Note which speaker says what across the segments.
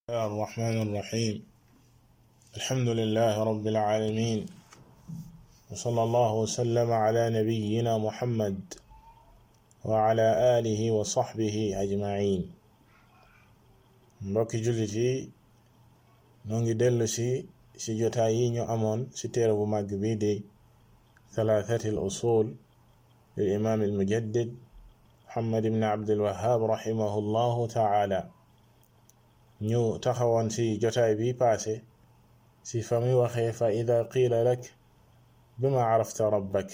Speaker 1: الرحمن الرحيم الحمد لله رب العالمين وصلى الله وسلم على نبينا محمد وعلى آله وصحبه أجمعين mbokki jullit yi noo ngi dellu si si jotaay yi ñu amoon si téere bu màgg bii di thalathati al usul lil imam al mujaddid muhammad ibn abdul wahhab rahimahu llahu taala ñu taxawoon si jotaay bi paase si fa muy waxee fa ida qiila lak bima arafta rabbak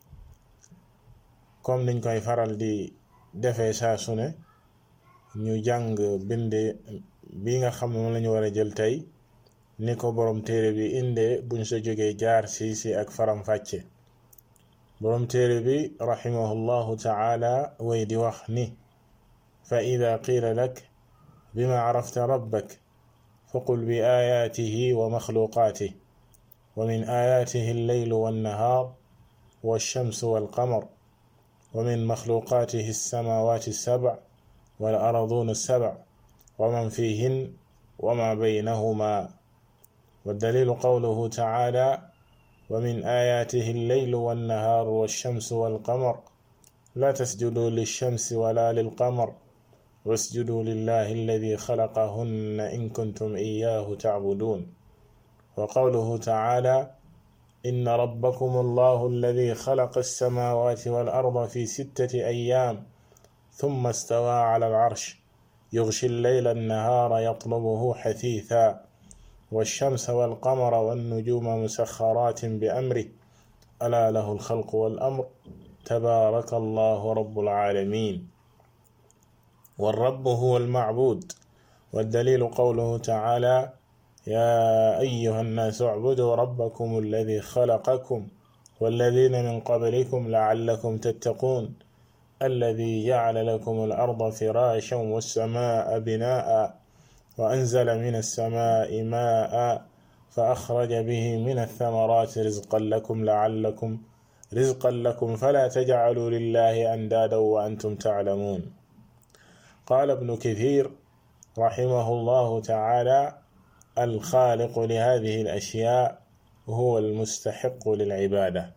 Speaker 1: comme niñ koy faral di defee saa su ne ñu jàng binde bi nga xam ne moom la ñu war a jël tey ni ko borom téere bi indee buñ sa jógee jaar si si ak faram-fàcce borom téere bi rahimahullahu taala way di wax ni fa ida qiila lak bima arafta rabbak faqul bi ayaatihi wa maxluqaatih wa min ayaatihi alleylu wannahaar walchamsu walqamar wa min maxluqaatihi alsamaawaati alsabc والأرضون السبع ومن فيهن وما بينهما والدليل قوله تعالى ومن آياته الليل والنهار والشمس والقمر لا تسجدوا للشمس ولا للقمر واسجدوا لله الذي خلقهن إن كنتم إياه تعبدون وقوله تعالى إن ربكم الله الذي خلق السماوات والأرض في ستة أيام ثم استوى على العرش يغشي الليل النهار يطلبه حثيثا والشمس والقمر والنجوم مسخرات بأمره ألا له الخلق والأمر تبارك الله رب العالمين والرب هو المعبود والدليل قوله تعالى يا أيها الناس اعبدوا ربكم الذي خلقكم والذين من قبلكم لعلكم تتقون الذي جعل لكم الأرض فراشا والسماء بناء وأنزل من السماء ماء فأخرج به من الثمرات رزقا لكم لعلكم رزقا لكم فلا تجعلوا لله أندادا وأنتم تعلمون قال ابن كثير رحمه الله تعالى الخالق لهذه الأشياء هو المستحق للعبادة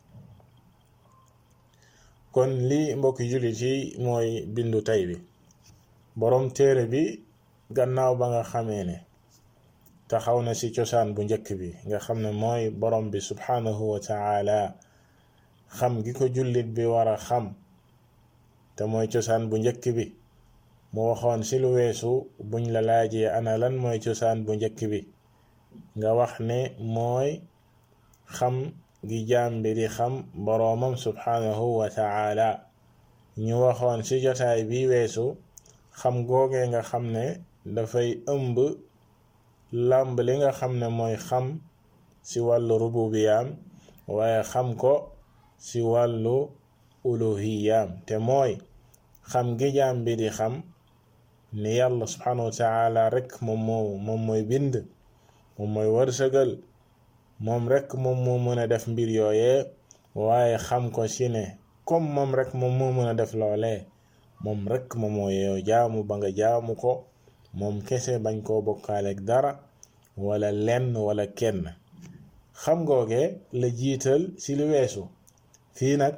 Speaker 1: kon lii mbokki jullit yi mooy bindu tey bi boroom téere bi gannaaw ba nga xamee ne taxaw na ci cosaan bu njëkk bi nga xam ne mooy boroom bi subhanahu wa taala xam gi ko jullit bi war a xam te mooy cosaan bu njëkk bi mu waxoon ci lu weesu buñ la laajee ana lan mooy cosaan bu njëkk bi nga wax ne mooy xam gi jaam bi di xam boroomam subhanahu wa taala ñu waxoon ci jotaay bi weesu xam googee nga xam ne dafay ëmb làmb li nga xam ne mooy xam ci wàllu rububiyaam waaye xam ko ci wàllu uluhiyaam te mooy xam gi jaam bi di xam ni yàlla subhanahu wa taala rek moom moo moom mooy bind moom mooy wërsëgal moom rek moom moo mën a def mbir yooyee waaye xam ko ci ne comme moom rek moom moo mën a def loolee moom rek moom moo yow jaamu ba nga jaamu ko moom kese bañ koo bokkaaleeg dara wala lenn wala kenn xam googe la jiital ci li weesu fii nag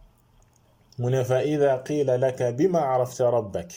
Speaker 1: mu ne fa ida qiila laka bima arafta rabbak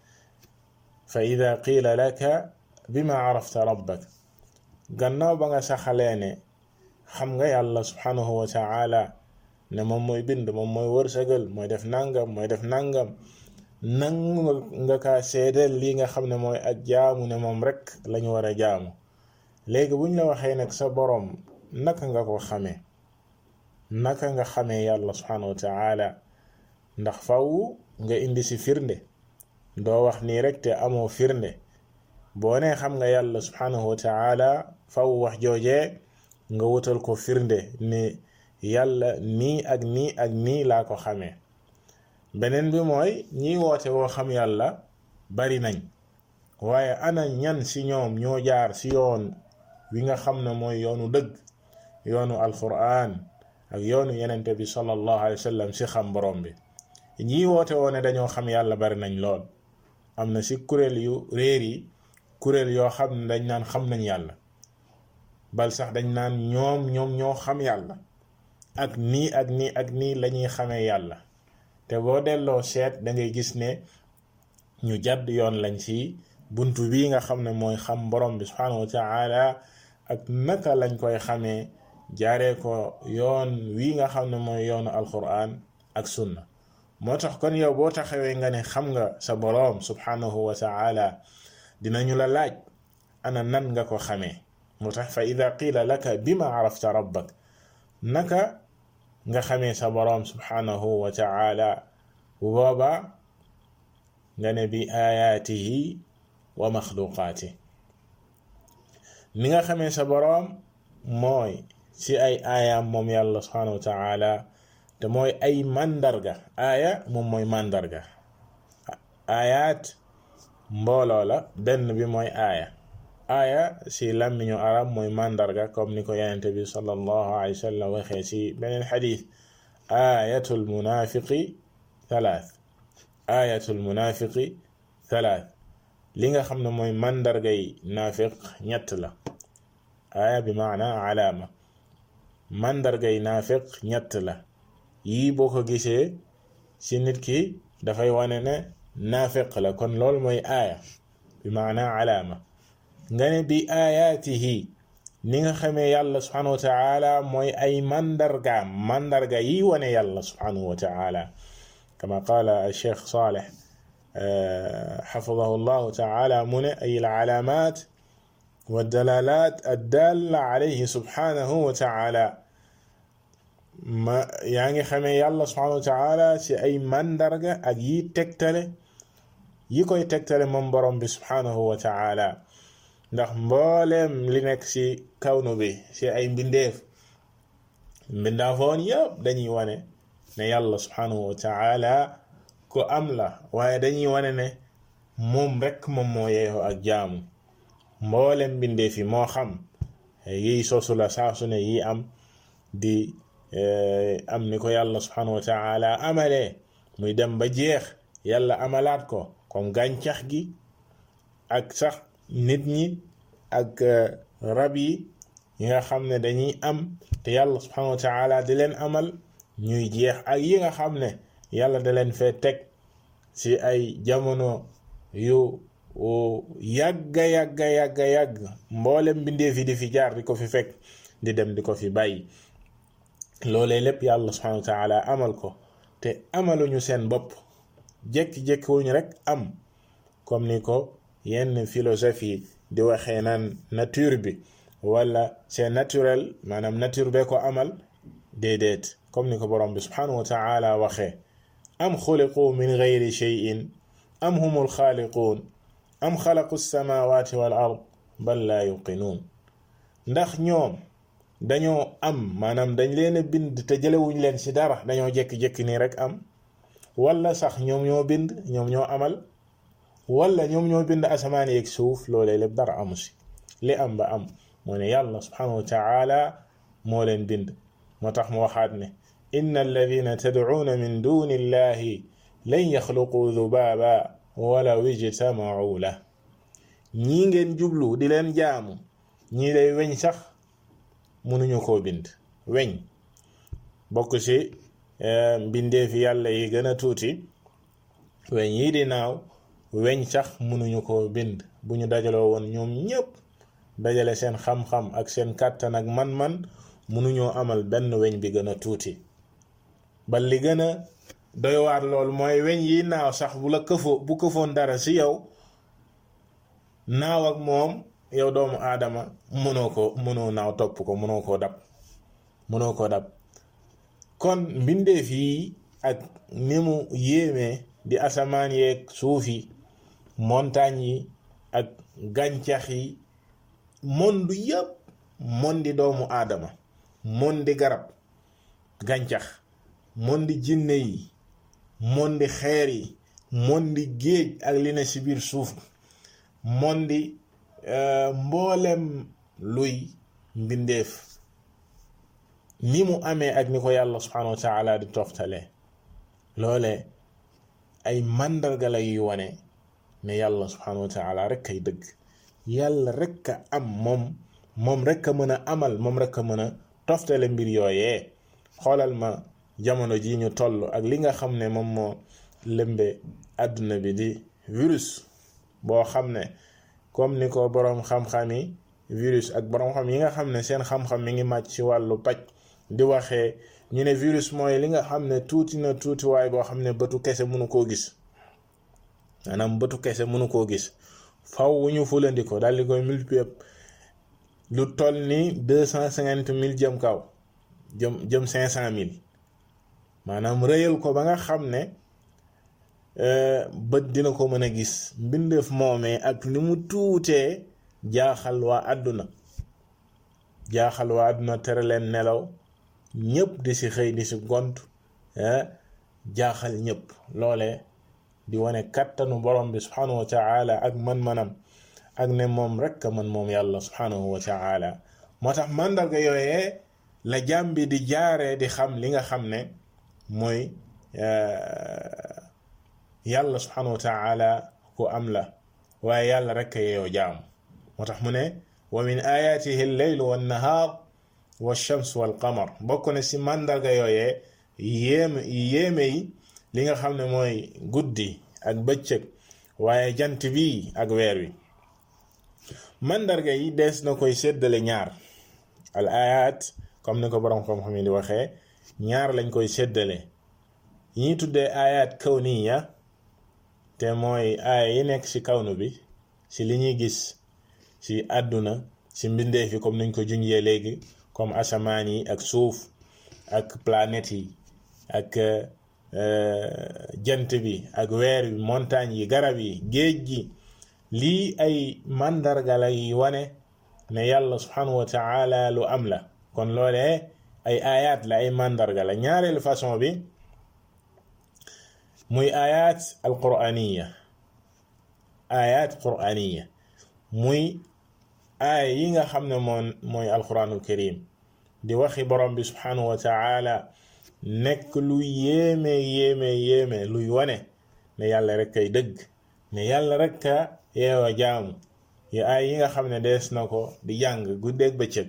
Speaker 1: fa ida qiila laka bima arafta rabbak gannaaw ba nga saxalee ne xam nga yàlla subhanahu wa taala ne moom mooy bind moom mooy wërsëgal mooy def nangam mooy def nangam nangu nga kaa seedeel lii nga xam ne mooy ak jaamu ne moom rek lañu war a jaamu léegi buñ la waxee nag sa boroom naka nga ko xamee naka nga xamee yàlla subhanahu wa taala ndax faw nga indi si firnde doo wax nii rek te amoo firnde boo nee xam nga yàlla subhanahu wa taala faw wax joojee nga wutal ko firnde ni yàlla nii ak nii ak nii laa ko xamee beneen bi mooy ñiy woote woo xam yàlla bari nañ waaye ana ñan ci ñoom ñoo jaar ci yoon wi nga xam ne mooy yoonu dëgg yoonu alquran ak yoonu yenente bi sallallahu alayhi wa sallam ci xam borom bi ñii woote woo ne dañoo xam yàlla bari nañ lool am na ci kuréel yu réer yi kuréel yoo xam ne dañ naan xam nañ yàlla bal sax dañ naan ñoom ñoom ñoo xam yàlla ak nii ak nii ak nii lañuy xamee yàlla te boo delloo seet da ngay gis ne ñu jàdd yoon lañ ci buntu bii nga xam ne mooy xam borom bi subhanahu wa taala ak naka lañ koy xamee jaaree ko yoon wii nga xam ne mooy yoonu alquran ak sunna moo tax kon yow boo taxawee nga ne xam nga sa boroom subhanahu wa taala dinañu la laaj ana nan nga ko xamee moo tax fa ida qiila laka bima arafta rabbak naka nga xamee sa boroom subhanahu wa taala bu boobaa nga ne bi ayaatihi wa maxluqaati ni nga xamee sa boroom mooy ci ay aayaam moom yàlla subhanahu wa taala te mooy ay màndarga aaya moom mooy màndarga aayaat mbooloo la benn bi mooy aaya aaya si làmmiñu arab mooy màndarga comme ni ko yenente bi sallallahu alayhi wa sallam waxee si beneen xadis aayatul munafiqi thalath aayatul munafiqi thalath li nga xam ne mooy màndargay naafiq ñett la aaya bi maana alaama màndargay naafiq ñett la yii boo ko gisee ci nit ki dafay wane ne naafiq la kon loolu mooy aaya bi maana alaama nga ne bi aayaatihi ni nga xamee yàlla subhanahu wa taala mooy ay mandargaam mandarga yi wane yàlla subhanahu wa taala kama qaala cheikh saleh xafidahu llahu taala mu ne ay alalaamaat wa dalalaat addalla alayhi subhanahu wa taala ma yaa ngi xamee yàlla subhanahu wa taala ci ay mandarga ak yi tegtale yi koy tegtale moom borom bi subhanahu wa taala ndax mbooleem li nekk ci kawnu bi ci ay mbindeef mbindaafoon yëpp dañuy wane ne yàlla subhanahu wa taala ko am la waaye dañuy wane ne moom rekk moom moo yeexoo ak jaamu mbooleem mbindeef yi moo xam yiy sosu la saa su ne yi am di am ni ko yàlla subhanahu wa taala amalee muy dem ba jeex yàlla amalaat ko comme gàncax gi ak sax nit ñi ak rab yi yi nga xam ne dañuy am te yàlla subhanahu wa taala di leen amal ñuy jeex ak yi nga xam ne yàlla da leen fee teg ci ay jamono yu yàgga yàgga yàgga yàgg mboolem mbindeef yi di fi jaar di ko fi fekk di dem di ko fi bàyyi loolee lépp yàlla subhanahu wa taala amal ko te amaluñu seen bopp jékki-jékki wuñu rek am comme ni ko yenn philosophie di waxee naan nature bi wala c'est naturel maanaam nature bee ko amal déedéet comme ni ko borom bi subhanahu wa taala waxee am xuliqu min gayri cheyin am humul xaaliquun am xalaqu samawati wal ard bal laa yuqinuun ndax ñoom dañoo am maanaam dañ leen a bind te jëlewuñ leen ci dara dañoo jékki-jékki nii rek am wala sax ñoom ñoo bind ñoom ñoo amal wala ñoom ñoo bind asamaan yeeg suuf loolee lépp dara amu si li am ba am moo ne yàlla subhanahu wa taala moo leen bind moo tax mu waxaat ne inna alladina tadcuuna min duni illahi lan yaxluqu dubaaba walaw ijtamacuu la ñii ngeen jublu di leen jaamu ñii day weñ sax mënuñu koo bind weñ bokk ci mbindeefi yàlla yi gën a tuuti weñ yii di naaw weñ sax mënuñu koo bind bu ñu dajaloo woon ñoom ñépp dajale seen xam-xam ak seen kàttan ak man-man mënuñoo amal benn weñ bi gën a tuuti ba li gën a doy waar lool mooy weñ yi naaw sax bu la këfoo bu këfoon dara ci yow naaw ak moom yow doomu aadama mënoo ko mënoo naaw topp ko mënoo koo dab mënoo koo dab kon mbindeef yi ak ni mu yéemee di asamaan yeeg suuf yi montagne yi ak gàncax yi monde yépp mondi doomu aadama mondi garab gàncax mondi jinne yi mondi xeer yi mondi géej ak li ne ci biir suuf mondi mboolem luy mbindeef ni mu amee ak ni ko yàlla subhanahu wa taala di toftale loole ay màndarga la yuy wane ne yàlla subhanahu wa taala rek kay dëgg yàlla rek a am moom moom rek a mën a amal moom rek a mën a toftale mbir yooyee xoolal ma jamono ji ñu toll ak li nga xam ne moom moo lëmbe àdduna bi di virus boo xam ne comme ni ko boroom xam-xam yi virus ak boroom xam yi nga xam ne seen xam-xam mi ngi màcc ci wàllu paj di waxee ñu ne virus mooy li nga xam ne tuuti na tuuti waay boo xam ne bëtu kese mënu koo gis maanaam bëtu kese mënu koo gis faw wu ñu fulandi ko daal di koy multiplier lu toll ni deux cent cinquante mille jëm kaw jëm jëm cinq cent mille maanaam rëyal ko ba nga xam ne bët dina ko mën a gis mbindeef moomee ak ni mu tuutee jaaxal waa àdduna jaaxal waa àdduna tere leen nelaw ñëpp di si xëy di si gont jaaxal ñëpp loole di wane kattanu borom bi subhanahu wa taala ak man-manam ak ne moom rek a man moom yàlla subhanahu wa taala moo tax màndarga yooyee la jaam bi di jaaree di xam li nga xam ne mooy yàlla subhanahu wa taala ku am la waaye yàlla rek a yeeyoo jaam moo tax mu ne wa min ayatihi alleylu wannahaar walchams walqamar bokk na si màndarga yooyee yéeme yéeme yi li nga xam ne mooy guddi ak bëccëg waaye jant bi ak weer wi màndarga yi dees na koy séddale ñaar al ayat comme ni ko borom xam-xam yi di waxee ñaar lañ koy séddale yi ñuy tuddee ayat kawniya te mooy aaya yi nekk ci kawnu bi ci li ñuy gis ci àdduna ci mbindeef yi comme niñ ko junjee léegi comme asamaan yi ak suuf ak planètes yi ak jant bi ak weer bi montagne yi garab yi géej gi lii ay màndarga lay wane ne yàlla subhanahu wa taala lu am la kon loolee ay ayat la ay màndarga la ñaareelu façon bi muy ayat alquraniya ayat quraniya muy aaya yi nga xam ne moom mooy alquranul karim di waxi borom bi subhanahu wa taala nekk lu yéeme yéeme yéeme luy wane ne yàlla rek kay dëgg ne yàlla rek ka yeewa jaamu yi ay yi nga xam ne dees na ko di jàng guddeeg bëccëg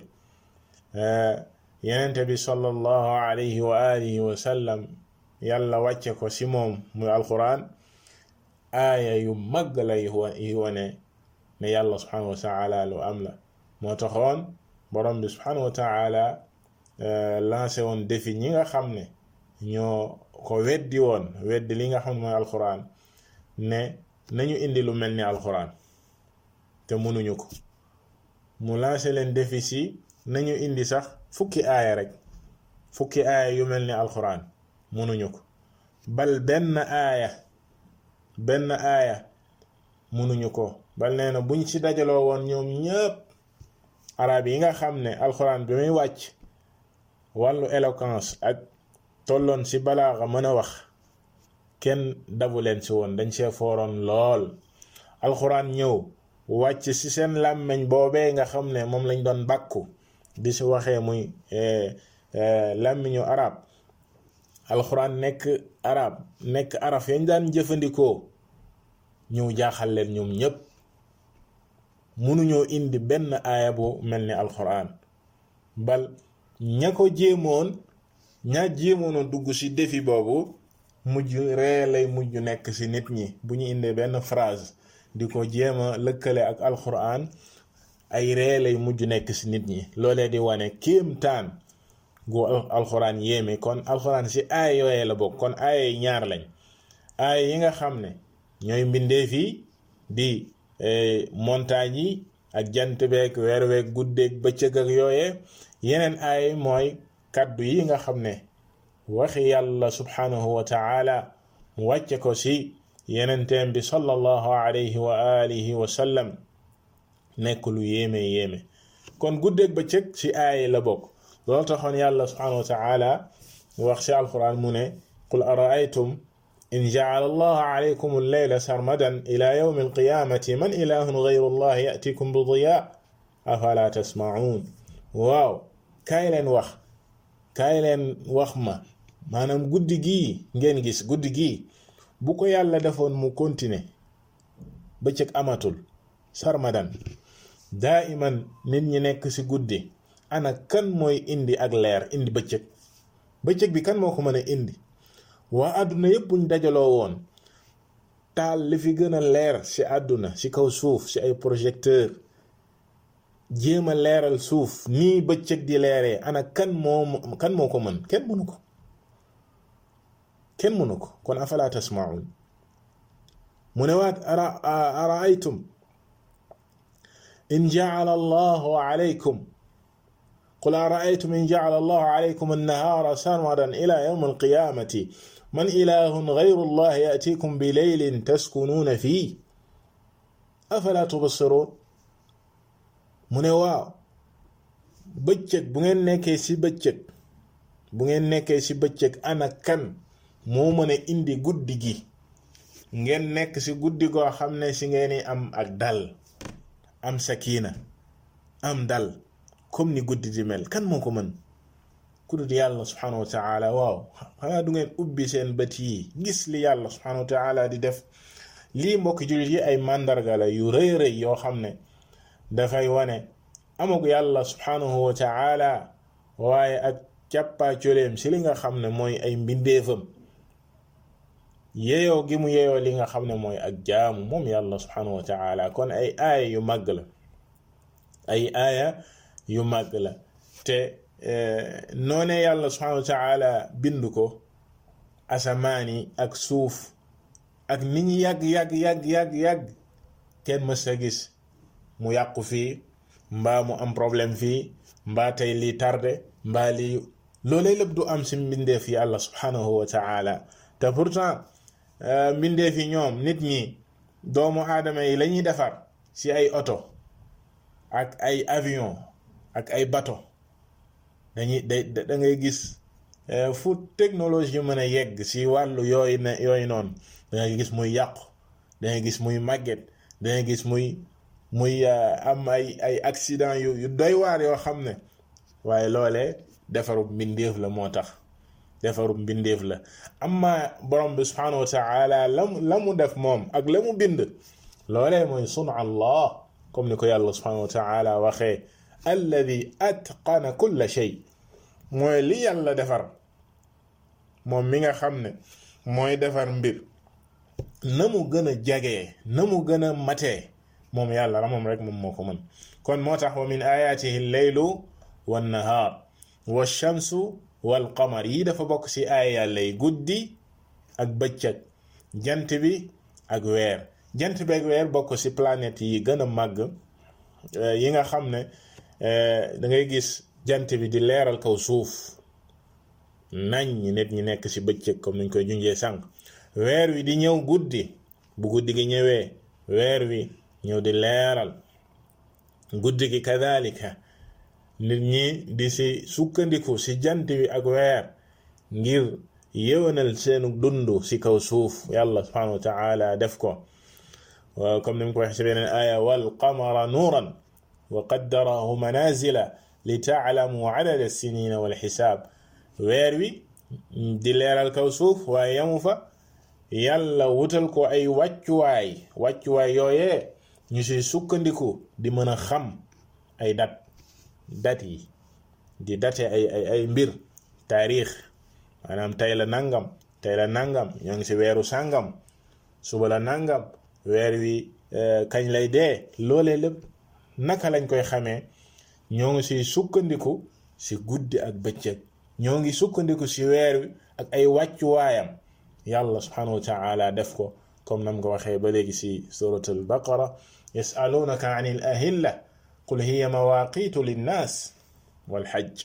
Speaker 1: yenente bi sallallahu alayhi wa alihi wa sallam yàlla wàcce ko si moom muy alquran aaya yu mag lay yi wane ne yàlla subhanahu wa taala lu am la moo taxoon borom bi subhanahu wa taala lancé woon défi ñi nga xam ne ñoo ko weddi woon weddi li nga xam ne mooy alquran ne nañu indi lu mel ni alquran te mënuñu ko mu lancé leen défi si nañu indi sax fukki aaya rek fukki aaya yu mel ni alquran mënuñu ko bal benn aaya benn aaya mënuñu ko bal nee na buñ ci dajaloo woon ñoom ñëpp arab yi nga xam ne alquran bi muy wàcc wàllu éloquence ak tolloon ci balaaxa mën a wax kenn dabu leen ci woon dañ see fooroon lool alxuraan ñëw wàcc ci seen làmmeñ boobee nga xam ne moom lañ doon bàkku di ci waxee muy làmmiñu arab alxuraan nekk arab nekk araf yañ daan jëfandikoo ñëw jaaxal leen ñoom ñépp mënuñoo indi benn aaya bu mel ni alxuraan bal ña ko jéemoon ña jéemoon a dugg ci défi boobu mujj ree lay mujj nekk ci nit ñi bu ñu indee benn phrase di ko jéem a lëkkale ak alxuraan ay ree lay mujj nekk ci nit ñi loolee di wane kéemtaan gu alxuraan yéeme kon alxuraan ci aaya yooyee la bokk kon aaya yi ñaar lañ aaya yi nga xam ne ñooy mbindeef yi di montagne yi ak jant beeg weer weeg guddeeg bëccëg ak yooyee yeneen aaya mooy kaddu yi nga xam ne waxi yàlla subhanahu wa taala mu wàcce ko ci yenenteem bi sallallahu alayhi wa alihi wa sallam nekk lu yéeme yéeme kon guddeeg bëccëg ci aaya la bokk loolu taxoon yàlla subhanahu wa taala wax ci alquran mu ne qul araaytum in jacala allahu alaykum alleyla sarmadan ila yawmi alqiyamati man ilahun gayru allah yatikum bi diya afala tasmacuun waaw kaay leen wax kaay leen wax ma maanaam guddi gii ngeen gis guddi gii bu ko yàlla defoon mu continuer bëccëg amatul sarmadan daa iman nit ñi nekk ci guddi ana kan mooy indi ak leer indi bëccëg bëccëg bi kan moo ko mën a indi waa àdduna yépp buñ dajaloo woon taal li fi gën a leer ci àdduna ci kaw suuf ci ay projecteur jéem a leeral suuf nii bëccëg di leeree ana kan moo kan moo ko mën kenn mënu ko kenn mënu ko kon afala tasmaun mu ne waat araaytum in jacala allahu alaykum qul araaytum in jacala allahu alaykum annahaara sarmadan ila yawm alqiyamati man ilahun gayru allah yatikum bileylin taskunuuna fii afala tubsiruun mu ne waaw bëccëg bu ngeen nekkee ci bëccëg bu ngeen nekkee ci bëccëg ana kan moo mën a indi guddi gi ngeen nekk ci guddi goo xam ne ci ngeen am ak dal am sakina am dal comme ni guddi di mel kan moo ko mën ku dul yàlla subhanahu wa taala waaw xanaa du ngeen ubbi seen bët yi gis li yàlla subhanahu wa taala di def lii mbokki jullit yi ay màndarga la yu rëy rëy yoo xam ne dafay wane amagu yàlla subhanahu wa taala waaye ak càppaa coleem si li nga xam ne mooy ay mbindeefam yeyoo gi mu yeyoo li nga xam ne mooy ak jaamu moom yàlla subhanahu wa taala kon ay aaya yu màgg la ay aaya yu màgg la te noone yàlla subhanahu wa taala bind ko asamaani ak suuf ak nit ñi yàgg yàgg yàgg yàgg yàgg kenn mës a gis mu yàqu fii mbaa mu am problème fii mbaa tey lii tardé mbaa lii loolee lépp du am si mbindeef yi yàlla subhanahu wa taala te pourtant mbindeef yi ñoom nit ñi doomu aadama yi la ñuy defar si ay oto ak ay avion ak ay bateau dañuy da da ngay gis fu technologie mën a yegg si wàllu yooyu ne yooyu noonu da ngay gis muy yàqu da ngay gis muy màgget da ngay gis muy muy am ay ay accident yu yu doy waar yoo xam ne waaye loolee defarub mbindeef la moo tax defarub mbindeef la amma borom bi subhanahu wa taala lam la mu def moom ak la mu bind loolee mooy sunu allah comme ni ko yàlla subhanahu wa taala waxee alladi atqana kulla shay mooy li yàlla defar moom mi nga xam ne mooy defar mbir na mu gën a jagee na mu gën a matee moom yàlla la moom rek moom moo ko mën kon moo tax wa min ayatihi leylu wannahaar walchamsu walqamar yi dafa bokk ci aaya yàlla yi guddi ak bëccëg jant bi ak weer jant bi ak weer bokk ci planète yi gën a màgg yi nga xam ne da ngay gis jant bi di leeral kaw suuf nañ ñi nit ñi nekk ci bëccëg comme niñ koy junjee sànq weer wi di ñëw guddi bu guddi gi ñëwee weer wi ñëw di leeral guddi gi kadalika nit ñi di ci sukkandiku ci jant bi ak weer ngir yéwénal seenu dund ci kaw suuf yàlla subhanahu wa taala def ko waaw comme ni mu ko waxee ci beneen aaya wal qamara nuuran wa qaddarahu manazila li taalamu adada sinina wal xisaab weer wi di leeral kaw suuf waaye yamu fa yàlla wutal ko ay wàccuwaay wàccuwaay yooyee ñu ci sukkandiku di mën a xam ay dat dat yi di date ay ay ay mbir taarix maanaam tey la nangam tey la nangam ñoo ngi ci weeru sàngam suba la nangam weer wi kañ lay dee loolee lépp naka lañ koy xamee ñoo ngi ci sukkandiku ci guddi ak bëccëg ñoo ngi sukkandiku ci weer wi ak ay wàccuwaayam yàlla subhanahu wa taala def ko comme nam ko waxee ba léegi ci surat al baqara yasalunaka an il ahilla qul hiya mawaqitu linnaas walxajj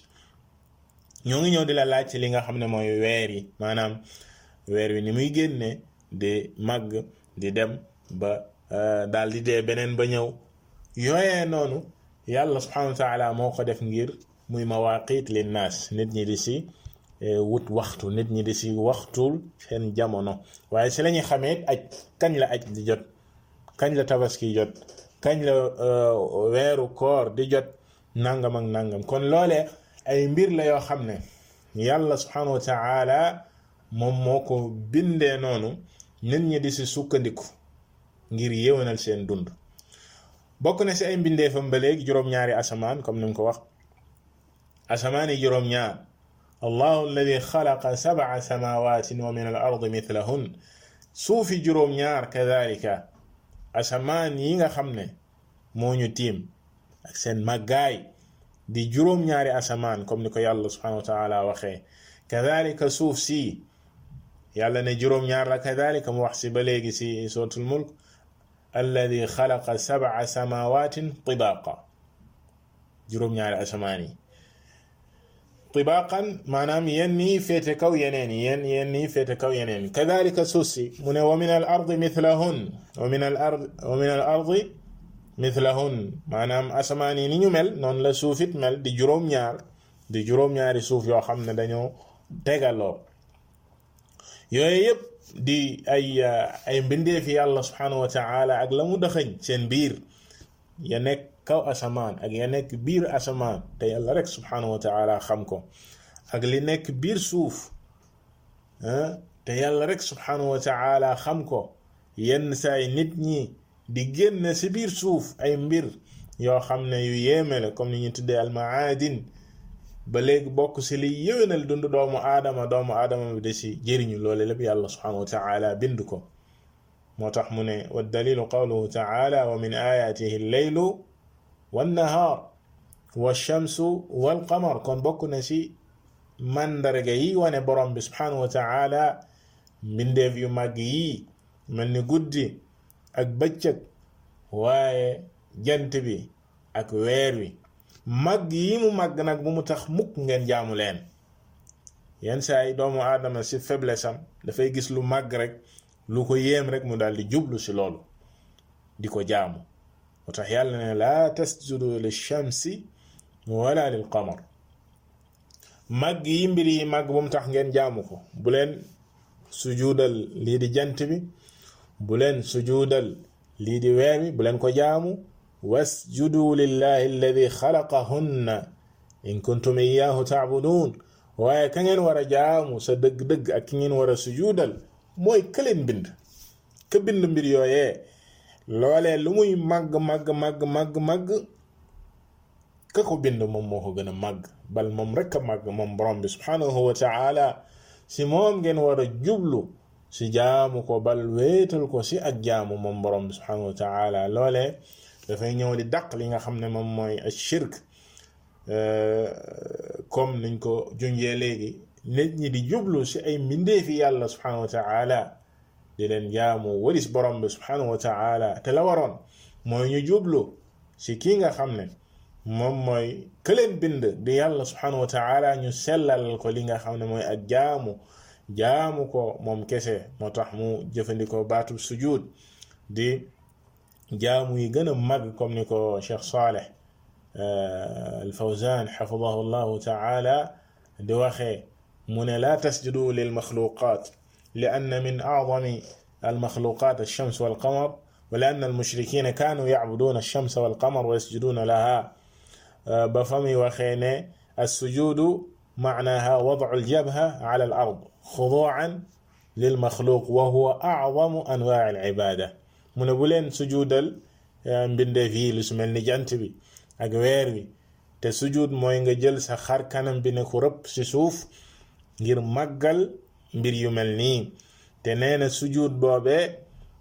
Speaker 1: ñoo ngi ñëw di la laaj ci li nga xam ne mooy weer yi maanaam weer wi ni muy génne di màgg di dem ba daal di dee beneen ba ñëw yooyee noonu yàlla subhanahu wa taala moo ko def ngir muy mawaqit linnaas nit ñi di si wut waxtu nit ñi di si waxtul seen jamono waaye si la ñuy xamee aj kañ la aj di jot kañ la tabaski jot kañ la weeru koor di jot nangam ak nangam kon loolee ay mbir la yoo xam ne yàlla subhanahu wa taala moom moo ko bindee noonu nit ñi di si sukkandiku ngir yéwénal seen dund bokk na si ay mbindeefam ba léegi juróom-ñaari asamaan comme ni mu ko wax asamaan yi juróom-ñaar allahu alladi xalaqa sabaa samawatin wa min al ardi mithlahun suufi juróom-ñaar kadalika asamaan yi nga xam ne moo ñu tiim ak seen màggaay di juróom-ñaari asamaan comme ni ko yàlla subhanahu wa taala waxee kadalika suuf si yàlla ne juróom-ñaar la kadalika mu wax si ba léegi si suratul mulk alladi xalaqa sabaa samawatin tibaqa juróom-ñaari asamaan yi tibaqan maanaam yenn yi féete kaw yeneen yi yenn yenn yi féete kaw yeneen yi kadalika suuf si mu ne wa min al ardi mithlahun wa min al ard wa min al ardi mithlahun maanaam asamaan yi ni ñu mel noonu la suufit mel di juróom-ñaar di juróom-ñaari suuf yoo xam ne dañoo tegaloo yooyu yëpp di ay ay mbindeefi yàlla subhanahu wa taala ak la mu dëxëñ seen biir ya nekk kaw asamaan ak ya nekk biir asamaan te yàlla rek subhanahu wa taala xam ko ak li nekk biir suuf te yàlla rek subhanahu wa taala xam ko yenn saay nit ñi di génn si biir suuf ay mbir yoo xam ne yu yéeme la comme ni ñu tuddee almaadin ba léegi bokk si li yéwénal dund doomu aadama doomu aadama bi da si jëriñu loole lépp yàlla subhanahu wa taala bind ko moo tax mu ne wa dalilu qawluhu taala wa min ayatihi lleylu wannahaar walchamsu walqamar kon bokk na si màndarga yi wane borom bi subhanahu wa taala mbindeef yu màgg yi mel ni guddi ak bëccëg waaye jant bi ak weer wi màgg yi mu màgg nag bu mu tax mukk ngeen jaamu leen yenn saa yi doomu aadama si faiblesse am dafay gis lu màgg rek lu ko yéem rek mu daal di jublu si loolu di ko jaamu moo tax yàlla ne laa tasjudu li shamsi wala lil qamar màgg yi mbir yi màgg bu mu tax ngeen jaamu ko bu leen sujuudal lii di jant bi bu leen sujuudal lii di weer bi bu leen ko jaamu wasjudu lillahi alladi xalaqahunna in kuntum iyaahu taabuduun waaye ka ngeen war a jaamu sa dëgg-dëgg ak ki ngeen war a sujuudal mooy këleen bind ka bind mbir yooyee loolee lu muy màgg màgg màgg màgg màgg ka ko bind moom moo ko gën a màgg bal moom rek a màgg moom borom bi subhanahu wa taala si moom ngeen war a jublu si jaamu ko bal wéetal ko si ak jaamu moom borom bi subhanahu wa taala loolee dafay ñëw di dàq li nga xam ne moom mooy ashirk comme niñ ko junjee léegi nit ñi di jublu si ay mbindeefi yàlla subhanahu wa taala di leen jaamu walis borom bi subhanahu wa taala te la waroon mooy ñu jublu si kii nga xam ne moom mooy këleen bind di yàlla subhanahu wa taala ñu sellal ko li nga xam ne mooy ak jaamu jaamu ko moom kese moo tax mu jëfandikoo baatu sujud di jaamu yi gën a mag comme ni ko Cheikh Saleh al Fawzan xafidahu llahu taala di waxee mu ne laa tasjudu lil maxluqat li anna min acdami al maxluqat alshams walqamar wa li anna almushrikina kaanu yacbuduuna alshams walqamar wa yasjuduuna laha ba fa muy waxee ne alsujudu macnaha wadcu aljabha ala al ard xuduucan lilmaxluq wa huwa acdamu anwaaci alcibaada mu ne bu leen sujuudal mbindeef yi lu su mel ni jant bi ak weer wi te sujud mooy nga jël sa xar kanam bi ne ko rëpp ci suuf ngir màggal mbir yu mel nii te nee na sujud boobee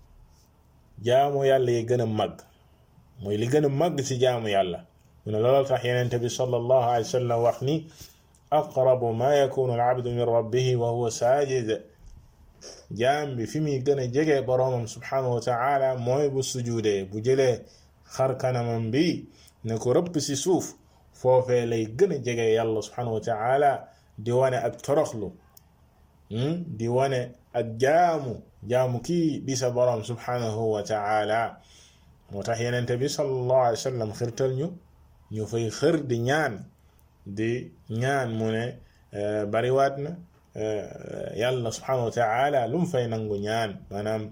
Speaker 1: jaamu yàlla yi gën a màgg mooy li gën a màgg ci jaamu yàlla mu ne loolu tax yenente bi sallallahu alayhi wa sallam wax ni aqrabu ma yakunu al abdu min rabbihi wa huwa saajid jaam bi fi muy gën a jege boroomam subhanahu wa taala mooy bu sujudee bu jëlee xar kanamam bi ne ko rëpp ci suuf foofee lay gën a jege yàlla subhanahu wa taala di wane ak toroxlu di wane ak jaamu jaamu kii di sa boroom subhanahu wa taala moo tax yenente bi sallallahu alayhi wa sallam xirtal ñu ñu fay xër di ñaan di ñaan mu ne bariwaat na yàlla subhanahu wa taala lu mu fay nangu ñaan maanaam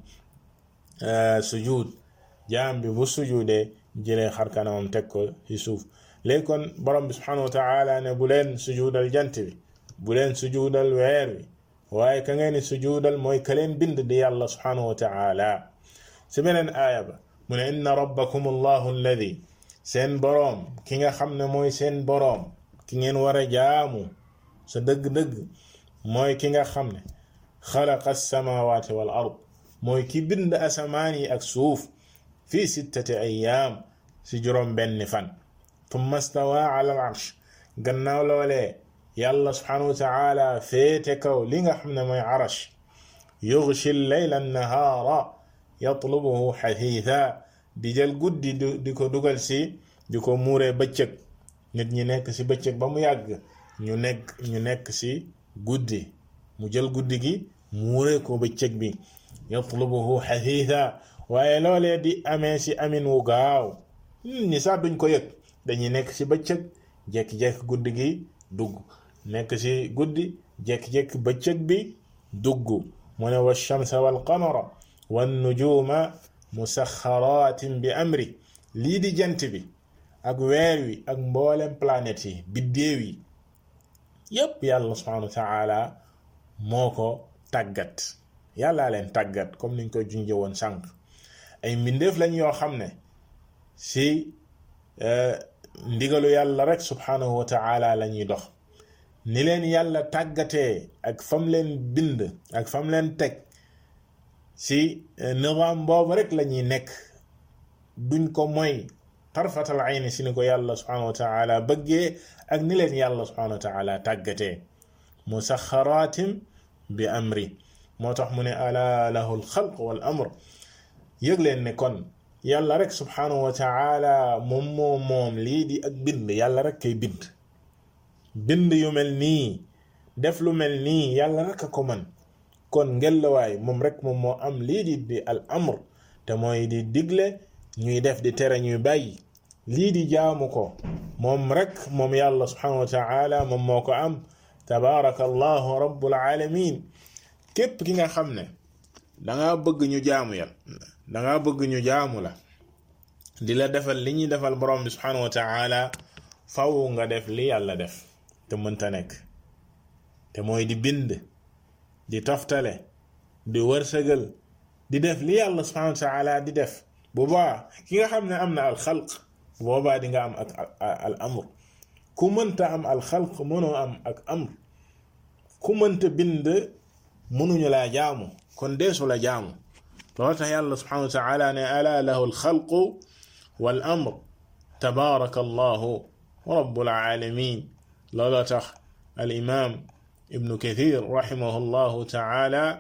Speaker 1: sujud jaam bi bu sujudee jëlee xar kanamam teg ko ci suuf léegi kon borom bi subhanahu wa taala ne bu leen sujudal jant bi bu leen sujudal weer wi waaye ka ngeen ni sujudal mooy ka leen bind di yàlla subhanahu wa taala si beneen aaya ba mu ne inna rabbakum allahu alladi seen boroom ki nga xam ne mooy seen boroom ki ngeen war a jaamu sa dëgg-dëgg mooy ki nga xam ne xalaqa alsamawati wal ard mooy ki bind asamaan yi ak suuf fi sittati ayaam si juróom benni fan tumma stawa ala al arsh gannaaw loolee yàlla subhanahu wa taala féete kaw li nga xam ne mooy arash yughshi leyla nahaara yatlubuhu xathitha di jël guddi di ko dugal si di ko muuree bëccëg nit ñi nekk si bëccëg ba mu yàgg ñu nekk ñu nekk si guddi mu jël guddi gi muuree ko bëccëg bi yatlubuhu xathitha waaye loolee di amee si amin wu gaaw nit ñi sax duñ ko yëg dañuy nekk si bëccëg jekki-jekki guddi gi dugg nekk si guddi jekki-jekki bëccëg bi dugg mu ne wa shamsa wal qamara wan nujuma musaxaratin bi amri lii di jant bi ak weer wi ak mboolem planète yi biddéew yi yépp yàlla subhanahu wa taala moo ko tàggat yàllaa leen tàggat comme niñ koy junjee woon sànq ay mbindeef lañ yoo xam ne si ndigalu yàlla rek subhanahu wa taala la ñuy dox ni leen yàlla tàggatee ak fam leen bind ak fam leen teg si nizaam boobu rek la ñuy nekk duñ ko moy tarfatal ayni si ni ko yàlla subhanahu wa taala bëggee ak ni leen yàlla subhanahu wa taala tàggatee musaxaraatim bi amri moo tax mu ne ala lahu alxalq wal amr yëg leen ne kon yàlla rek subhanahu wa taala moom moo moom lii di ak bind yàlla rek kay bind bind yu mel nii def lu mel nii yàlla rek a ko man kon ngelawaay moom rek moom moo am lii di di al amr te mooy di digle ñuy def di tere ñuy bàyyi lii di jaamu ko moom rek moom yàlla subhanahu wa taala moom moo ko am tabaraka allahu rabbul alamin képp ki nga xam ne danga bëgg ñu jaamu yàlla danga bëgg ñu jaamu la di la defal li ñuy defal borom bi subhanahu wa taala faw nga def li yàlla def te mënta nekk te mooy di bind di toftale di wërsëgal di def li yàlla subhanahu wa taala di def boobaa ki nga xam ne am na al xalq boobaa di nga am ak al amr ku mënta am al xalq mënoo am ak amr ku mënta bind mënuñu laa jaamu kon deesu la jaamu loolu tax yàlla subhanahu wa taala ne ala lahu alxalqu wal amr tabaraka allahu rabbul alamin looloo tax al imam ibnu kathir rahimahu llahu taala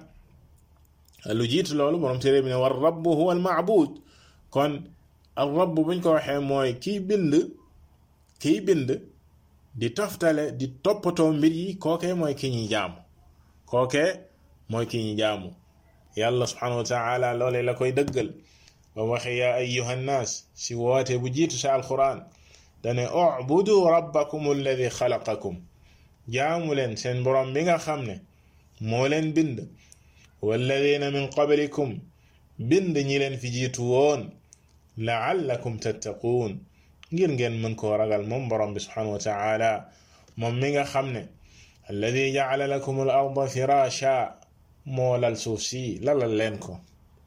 Speaker 1: lu jiitu loolu borom téere bi ne war rabbu huwa al maabud kon al rabb buñ ko waxee mooy kiy bind kiy bind di toftale di toppatoo mbir yi kookee mooy ki ñuy jaamu kookee mooy ki ñuy jaamu yàlla subhanahu wa taala loole la koy dëggal ba mu waxee yaa ayyuha nnaas si woote bu jiitu sa alquran dane ubudu rabbakum alladi xalaqakum jaamu leen seen borom bi nga xam ne moo leen bind walladina min qablikum bind ñi leen fi jiitu woon laallakum tattaquun ngir ngeen mën koo ragal moom borom bi subhanahu wa taala moom mi nga xam ne alladi jacala lakum al arda firasha moo lal suuf si lalal leen ko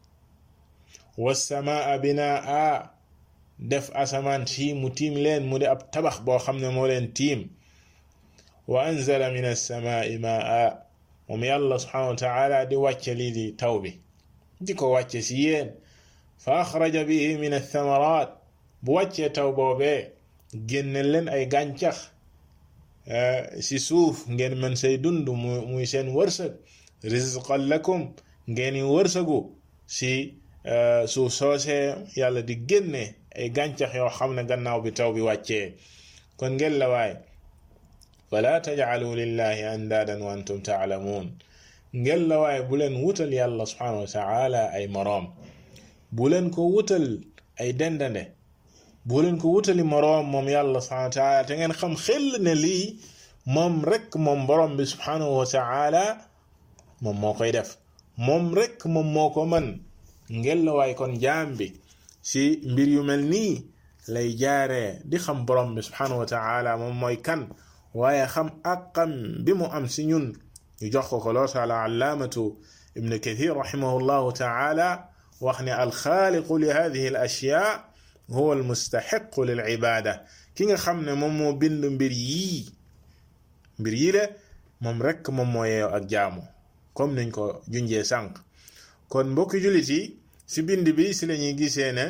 Speaker 1: wassamaa binaa def asamaan si mu tiim leen mu di ab tabax boo xam ne moo leen tiim wa anzala min alsamaai maa moom yàlla subhanahu wa taala di wàcce lii di taw bi di ko wàcce si yéen fa axraja bihi min althamarat bu wàccee taw boobee génne leen ay gàncax si suuf ngeen mën say dund mu muy seen wërsëg rizqan lakum ngeen i wërsëgu si suuf soosee yàlla di génne ay gàncax yoo xam ne gannaaw bi taw bi wàccee kon ngeen la waay fala tajcalu lillahi andaadan wa antum taalamuun ngeen la waay bu leen wutal yàlla subhanahu wa taala ay moroom bu leen ko wutal ay dendande bu leen ko wutali moroom moom yàlla subhanahu wa taala te ngeen xam xel ne lii moom rek moom borom bi subhanahu wa taala moom moo koy def moom rek moom moo ko man ngeen la waay kon jaam bi si mbir yu mel nii lay jaaree di xam borom bi subhanahu wa taala moom mooy kan waaye xam àqam bi mu am si ñun ñu jox ko ko loo taala allaamatu ibn kathir rahimahullahu taala wax ne alxaaliqu li hadihi al ashyaa huwa al mustaxiqu lil ibaada ki nga xam ne moom moo bind mbir yii mbir yii de moom rekk moom moo yeew ak jaamu comme niñ ko junjee sànq kon mbokki jullit yi si bind bi si lañuy gisee ne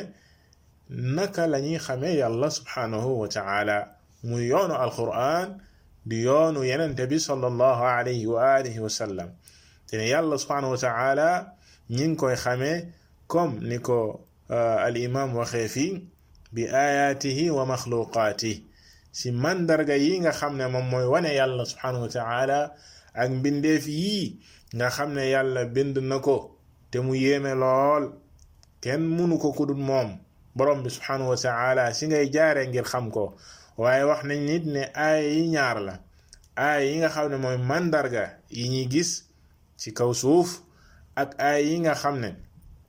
Speaker 1: naka lañuy xamee yàlla subhanahu wa taala muy yoonu alquran di yoonu yenente bi sallallahu alayhi wa alihi wa sallam te ne yàlla subhanahu wa taala ñi ngi koy xamee comme ni ko al imam waxee fii bi ayaatihi wa maxluqaatihi si mandarga yi nga xam ne moom mooy wane yàlla subhanahu wa taala ak mbindeef yii nga xam ne yàlla bind na ko te mu yéeme lool kenn munu ko kudul moom borom bi subhanahu wa taala si ngay jaare ngir xam ko waaye wax nañ nit ne aaya yi ñaar la aaya yi nga xam ne mooy mandarga yi ñuy gis ci kaw suuf ak aaya yi nga xam ne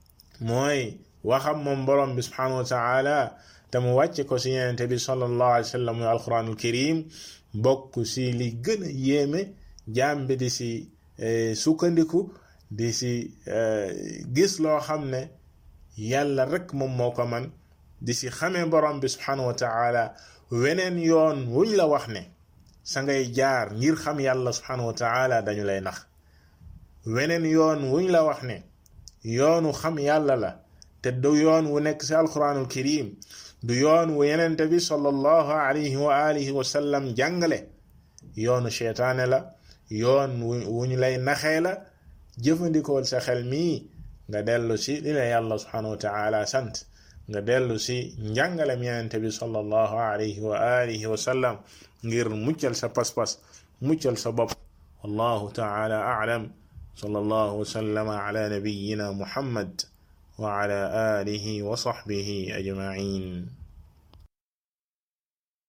Speaker 1: mooy waxam moom borom bi subhanahu wa taala te mu wàcce ko si yenente bi sallallahu alayhi wa sallam muy alquranul karim bokk si li gën a yéeme jaam bi di si sukkandiku di si gis loo xam ne yàlla rek moom moo ko man di si xamee borom bi subhanahu wa taala weneen yoon wuñ la wax ne sa ngay jaar ngir xam yàlla subhanahu wa taala dañu lay nax weneen yoon wuñ la wax ne yoonu xam yàlla la te du yoon wu nekk si alquranul karim du yoon wu yenente bi sallallahu alayhi wa alihi wa sallam jàngale yoonu cheytaane la yoon wu ñu lay naxee la jëfandikool sa xel mii nga dellu si li la yàlla subhanahu wa taala sant nga dellu si njàngalem yenente bi sallallahu alayhi wa alihi wa sallam ngir muccal sa pas-pas muccal sa bopp wallahu taala a'lam sallallahu wa sallama ala nabiyyina muhammad wa ala alihi wa sahbihi ajma'in